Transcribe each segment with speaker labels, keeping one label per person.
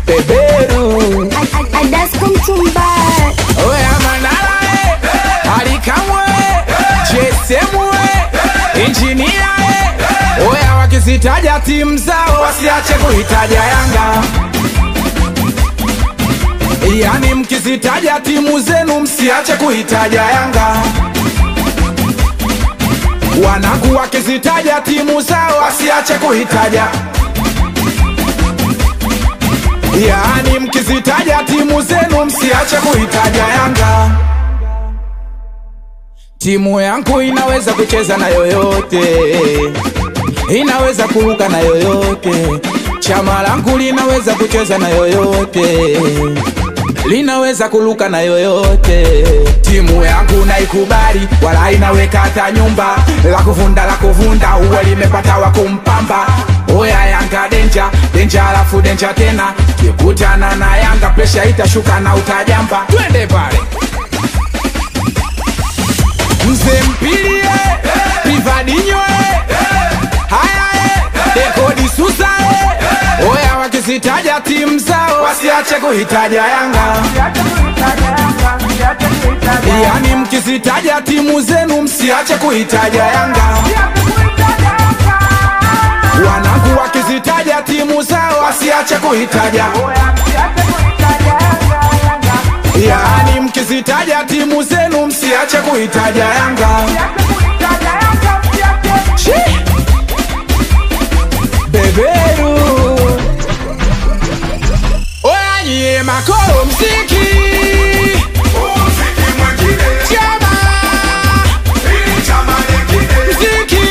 Speaker 1: beberu
Speaker 2: Adasko mchumba
Speaker 1: oya manara eh, alikamwe jesemwe injinia eh, oya wakizitaja timu zao wasiache kuitaja yanga yani mkizitaja timu zenu msiache kuitaja yanga wanangu wakizitaja timu zao wasiache kuitaja yaani mkizitaja timu zenu msiache kuitaja yanga timu yangu inaweza kucheza na yoyote inaweza kuruka na yoyote chama langu linaweza kucheza na yoyote linaweza kuluka na yoyote timu yangu naikubali wala inaweka hata nyumba la kuvunda la kuvunda uwe limepata wa kumpamba oya yanga denja denja alafu denja tena kikutana na yanga presha itashuka na utajamba twende pale mzee mpilie pivadinyo haya dekodi susa oya wakizitaja timu zao wasiache kuhitaja yanga yani mkizitaja timu zenu msiache kuhitaja yanga wanangu wakizitaja timu zao wasiache kuhitaja yani mkizitaja timu zenu msiache kuhitaja yanga Shi! beberu oya nyie makoro mziki chama mziki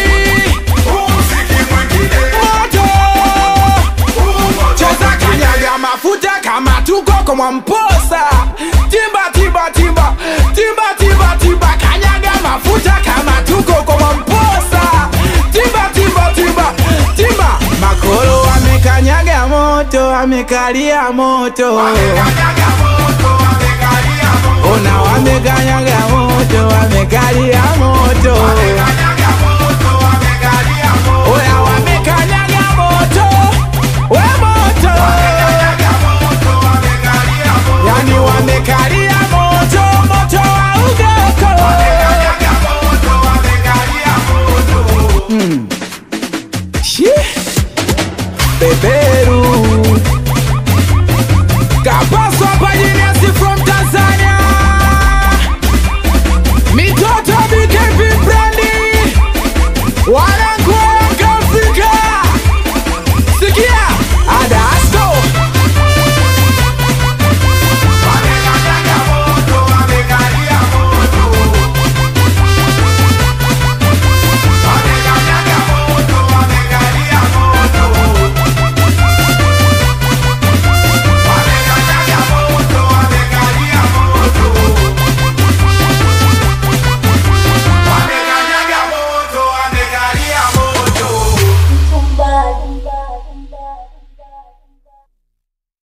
Speaker 1: moto cheza kanyaga mafuta kama tuko kwa mwamposa timba timba timba timba timba timba kanyaga mafuta kama tuko kwa mwamposa timba timba timba timba makolo amekanyaga moto amekalia moto ona wamekanyaga moto wamekalia moto oya wamekanyaga moto we moto yani wamekalia moto moto wa ugoko Shi! beberu kapaswa pajiniasi from tanzania mitoto bkp brandi wale